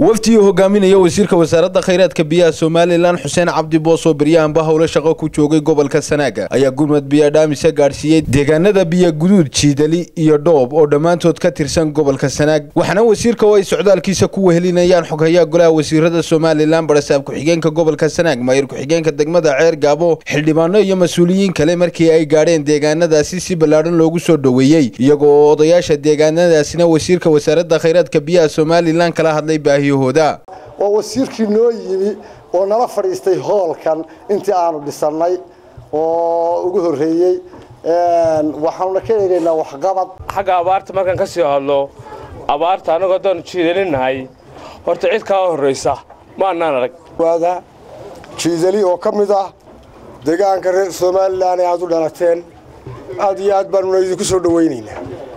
wafdi uu hogaaminaya wasiirka wasaaradda khayraadka biyaha somalilan xuseen cabdi boos oo beryahanba howlo shaqo ku joogay gobolka sanaaga ayaa gurmad biyo dhaamise gaadhsiiyey deegaanada biyo guduud jiidali iyo dhoob oo dhammaantood ka tirsan gobolka sanaag waxaana wasiirka oo ay socdaalkiisa ku wehelinayaan xoghayaa golaha wasiirada somalilan barasaab ku-xigeenka gobolka sanaag maayir ku-xigeenka degmada ceer gaabo xildhibaano iyo mas-uuliyiin kale markii ay gaadheen deegaanadaasi si ballaadhan loogu soo dhoweeyey iyagoo oo odayaasha deegaanadaasina wasiirka wasaaradda khayraadka biyaha somalilan kala hadlay baahiyahooda waa wasiirkii noo yimi oo nala fadhiistay hoolkan intii aanu dhisannay oo ugu horreeyey waxaanuna ka eegaynaa waxqabad xagga abaarta markaan ka sii hadlo abaarta annagoo haddaanu jiidaninahay horta cid kaa horraysa ma annaan arag waada jiidali oo ka mid ah deegaanka reer somalilan ee aad u dhalateen aad iyo aad baanuna idinku soo dhowaynaynaa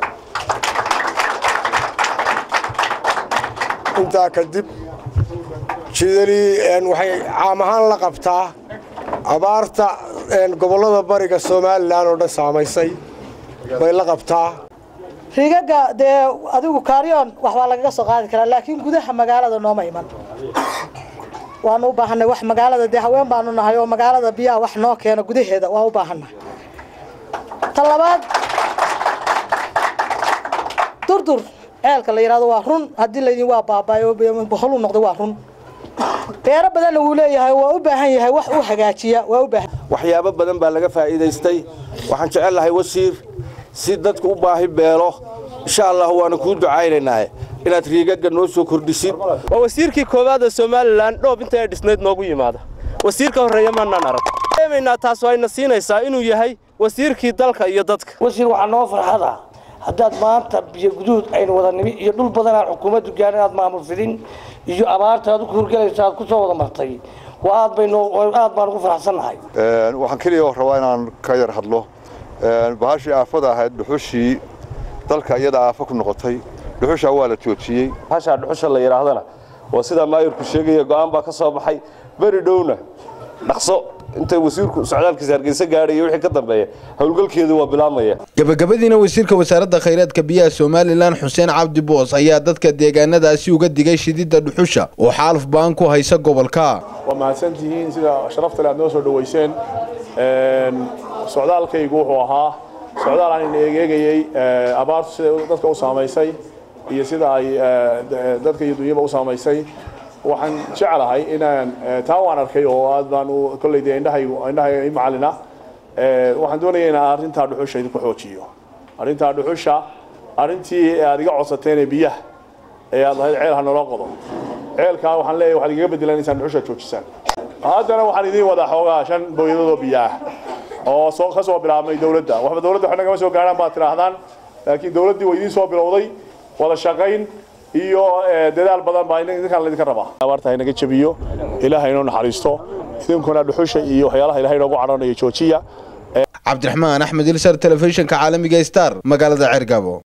intaa kadib jiidali waxay caam ahaan la qabtaa abaarta gobollada bariga somalilan oo dhan saamaysay bay la qabtaa riigagga dee adigu kaaryoon wax waa lagaga soo qaadi karaa laakiin gudaha magaalada nooma iman waanu u baahanay wax magaalada dee haween baanu nahay oo magaalada biyaha wax noo keena gudaheeda waa u baahannahay ta labaad durdur ceelka la yidhahdo waa run haddii laydin waa baabaayo boholuu noqday waa run beero badanna wuu leeyahay waa u baahan yahay wax u hagaajiya waa u baahan waxyaabo badan baa laga faa'iidaystay waxaan jecel lahay wasiir si dadku u baahi beelo insha allah waana kuu ducaynaynaa inaad riigagga noo soo kordhisid waa wasiirkii koowaad ee somalilan dhoob inta ay dhisnayd noogu yimaada wasiirka horreeya maannaan arag eemaynaa taas ayna siinaysaa inuu yahay wasiirkii dalka iyo dadka wasiir waxaa noo farxada haddaad maanta biyo guduud aynu wada nimi iyo dhul badan aan xukuumaddu gaarin aad maamul fidin iyo abaarta aad u kuurgelaysa aad ku soo wada martay waa aad baynu aad baan ugu faraxsannahay waxaan keliya rabaa inaan ka yar hadlo bahashii aafada ahayd dhuxushii dalka iyada aafo ku noqotay dhuxushaa waa la joojiyey bahashaa dhuxusha la yidhaahdana waa sidaa maayirku sheegaya go'aan baa ka soo baxay beri dhowna dhaqso inta wasiirku socdaalkiisa hargeysa gaadhaya wixii ka dambeeya howlgalkeedu waa bilaabmaya gabagabadiina wasiirka wasaaradda khayraadka biyaha somalilan xuseen cabdi boos ayaa dadka deegaanadaasi uga digay shididda dhuxusha oo xaaluf baan ku haysa gobolka waa mahadsantihiin sida sharaftale aad noo soo dhoweyseen socdaalkaygu wuxuu ahaa socdaal aan eegeegayey abaartu sida dadka u saamaysay iyo sida ay dadka iyo dunyaba u saamaysay waxaan jeclahay inaan taa waan arkay oo aad baan kolley dee indhahaygu indhahayga i macalina waxaan doonaya inaan arrintaa dhuxusha idinku xoojiyo arrintaa dhuxusha arrintii aad iga codsateen ee biyaha ee aad lahayd ceel ha naloo qodo ceelkaa waxaan leeyahay waxaad igaga bedelaan inaad dhuxusha joojisaan haddana waxaan idiin wadaa xoogaa shan booyadadoo biyaah oo soo ka soo bilaabmay dawladda waxba dawladda waxna kama soo gaarhaan baad tidhaahdaan laakiin dawladdii waa idiin soo bilowday wada shaqayn iyo dadaal badan baa idinkaan laydinka rabaa abaarta haynaga jabiyo ilaahay inoo naxariisto idinkuna dhuxusha iyo waxyaalaha ilahay inoogu cadhanayo joojiya cabdiraxmaan axmed ilsar telefishinka caalamiga star magaalada ceergaabo